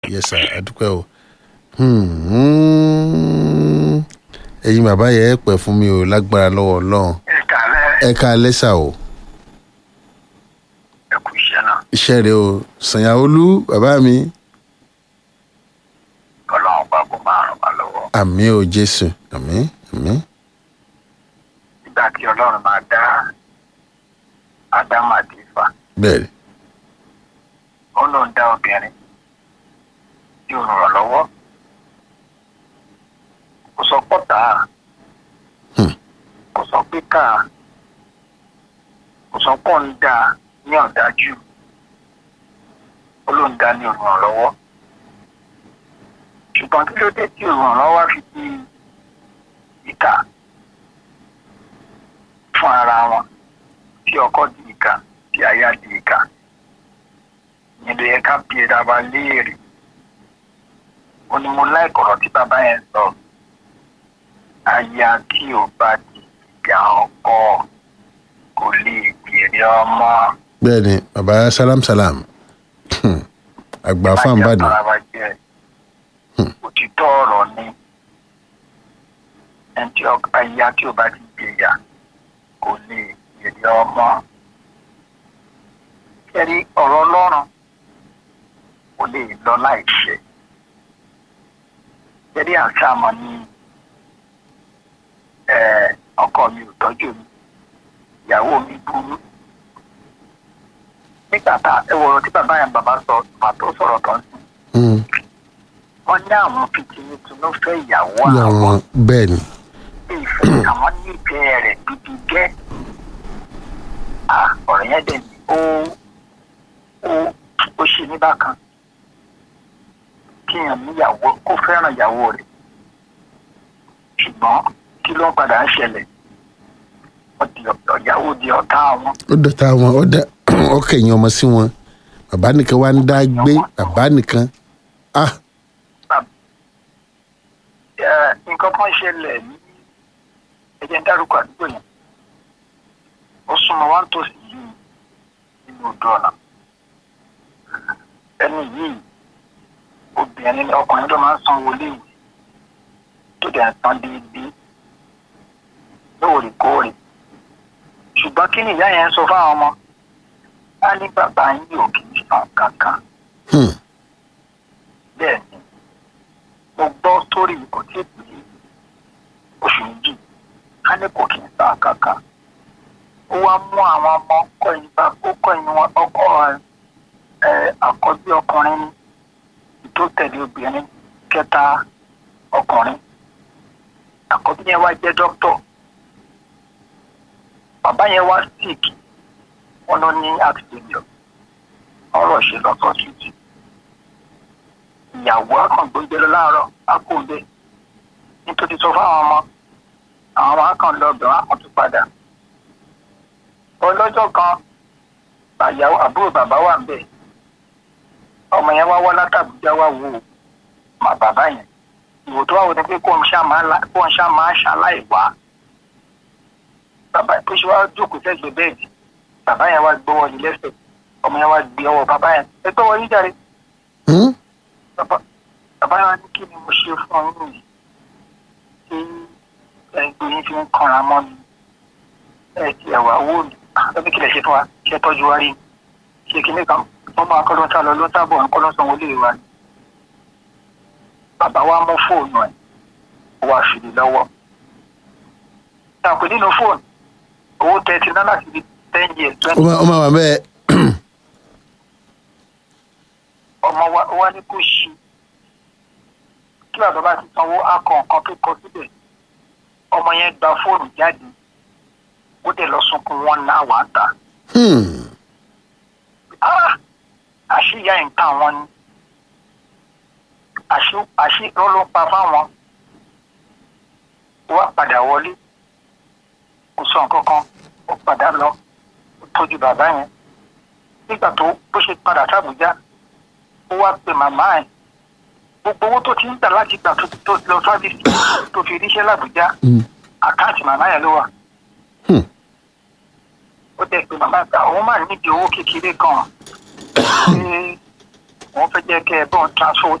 yes sir adúpẹ́ o Hmm. ẹ̀yin bàbá yẹn ẹ pẹ́ fún mi o lágbára lọ́wọ́ ọlọ́run ẹ̀ka rẹ̀ ẹ ká lẹ́sà o ẹ̀kú iṣẹ́ náà iṣẹ́ rẹ o sànyàwólú bàbá mi ọlọ́run bá kó máa ràn wá lọ́wọ́. àmì o jésù àmì àmì nígbà tí ọlọ́run máa dá ádámù àti ifá bẹ́ẹ̀ ó lóun dá obìnrin tí ò ràn lọ́wọ́ kò sọ pọ́tà Hmm. kò sọ pé ká kò sọ pọ́ ń dá ní ọ̀dájú ó lóun dá ní olùrànlọ́wọ́ ṣùgbọ́n kí ló dé tí olùrànlọ́wọ́ fi di ìkà fún ara wọn tí ọkọ di ìkà tí aya di ìkà nílò yẹ ká bí ẹ̀dá wa léèrè ó ní mo láìkọ̀rọ̀ tí bàbá yẹn sọ aya tí ò bá di ìgbà ọkọ kò lè gbèrè ọmọ bẹ́ẹ̀ ni bàbá salam salam Hmm. àgbà fáwọn Má jẹ́ bàdàn àtàrà wa jẹ́ òtítọ́ ọ̀rọ̀ ni ẹni tí ọ- aya tí ò bá ti gbèyà kò lè gbèrè ọmọ kẹ́rí ọ̀rọ̀ ọlọ́run kò lè lọ láìṣẹ kẹ́rí àṣàmọ̀ ni eh, ọkọ mi ò tọ́jú mi ìyàwó mi burú nígbà tá ẹ wọ̀rọ̀ tí bàbá yẹn bàbá sọ bàbá tó sọ̀rọ̀ tán sí Hmm. wọ́n ní àwọn fìtìmìtìmí fẹ́ ìyàwó yà àwọn wọn bẹ́ẹ̀ ni bí ìfẹ́ àwọn nífẹ̀ẹ́ rẹ̀ gidi gẹ́ à ọ̀rọ̀ yẹn dẹ̀ ní ó ó ó ṣe ní bákan kíyàn níyàwó kó fẹ́ràn ìyàwó rẹ̀ ṣùgbọ́n kí ló ń padà ń ṣẹlẹ̀ wọ́n di ọ̀dọ̀ ìyàwó di ọ̀tá àwọn ó dọ̀tà wọn ó dá ọkọ̀ ẹ̀yìn ọmọ sí wọn bàbá nìkan wá ń dá gbé bàbá nìkan ah Ẹ, nǹkan kan ṣẹlẹ̀ ní ẹ̀jẹ̀ ń dárúkọ àdúgbò yẹn ó súnmọ́ wá ń tòsí yìí nínú odò ọ̀nà ẹni yìí obìnrin ni ọkùnrin tó máa ń san wọlé yìí tó dẹ̀ ń san déédéé lóòrèkóòrè ṣùgbọ́n kí ni ìyá yẹn ń sọ fáwọn ọmọ á ní bàbá yín ò kì í san kankan Hmm. bẹ́ẹ̀ ni mo gbọ́ sórí kò tí ì pé oṣù méjì ká ní kò kí n san kankan ó wá mú àwọn ọmọ kọyìn bá ó kọyìn wọn ọkọ ẹ àkọ́bí ọkùnrin ní tó tẹ̀lé obìnrin kẹta ọkùnrin àkọ́bí yẹn wá jẹ́ dókítọ̀ bàbá yẹn wá sick wọn ló ní accident ọ̀rọ̀ ṣe lọ́sọ̀ títì ìyàwó akàngbóúnjẹ lọ láàárọ̀ akóńdé nítorí sọ fáwọn ọmọ àwọn ọmọ akàn lọ bẹ̀ wọ́n á tún padà ọlọ́jọ́ kan àyàwó àbúrò bàbá wà ń bẹ̀ ọmọ yẹn wá wá látàbújá wá wò ó mà bàbá yẹn ìwò tó wà wò ni pé kó ń ṣá máa la- kó ń ṣá máa ṣaláì wá bàbá tó ṣe wá jókòó sẹ́gbẹ̀ẹ́ bẹ́ẹ̀dì bàbá yẹn wá gbọ́wọ́ ní lẹ́sẹ̀ ọmọ yẹn wá gbé ọwọ́ bàbá yẹn ẹ gbọ́wọ́ yín jáde Hmm? bàbá bàbá yẹn wá ní kí ni mo ṣe fún ọ nínú yìí tí ẹgbẹ́ yín fi ń kanra mọ́ mi ẹ ti ẹ̀wà wò ní ẹbí kìlẹ̀ ṣe fún wa ṣe tọ́jú wa rí ṣe kìíní kan wọ́n máa kọ́ ló ń sá lọ ló ń sábọ̀ ń kọ́ ló ń sanwó lé wa ni bàbá wa mú fóònù ẹ̀ ó wá fi lè lọ́wọ́ tàpé nínú fóònù owó tẹ́tí náà láti fi ten years ó twenty máa ó máa wà bẹ́ẹ̀ ọmọ wa wá ní kó ṣí kí bàbá bá ti sanwó akọ nǹkan tó kọ síbẹ̀ ọmọ yẹn gba fóònù jáde ó dẹ̀ lọ sunkún wọn náà wà á ta Hmm. Ah! àṣìyá nǹkan wọn ni àṣì àṣì ló ló pa fáwọn ó wá padà wọlé kò sọ nǹkan kan ó padà lọ ó tọ́jú bàbá yẹn nígbà tó bó ṣe padà sábùjá ó wá pe màmá ẹ̀ gbogbo owó tó ti ń gbà láti gbà tó tó lọ sábìsì tó fi ríṣẹ́ làbújá Hmm. àkáǹtì màmá yẹn ló wà Hmm. ó dẹ̀ pé màmá ìgbà òun máa nídìí owó kékeré kan ṣé wọ́n fẹ́ jẹ́ kẹ́ ẹ bọ́n transfer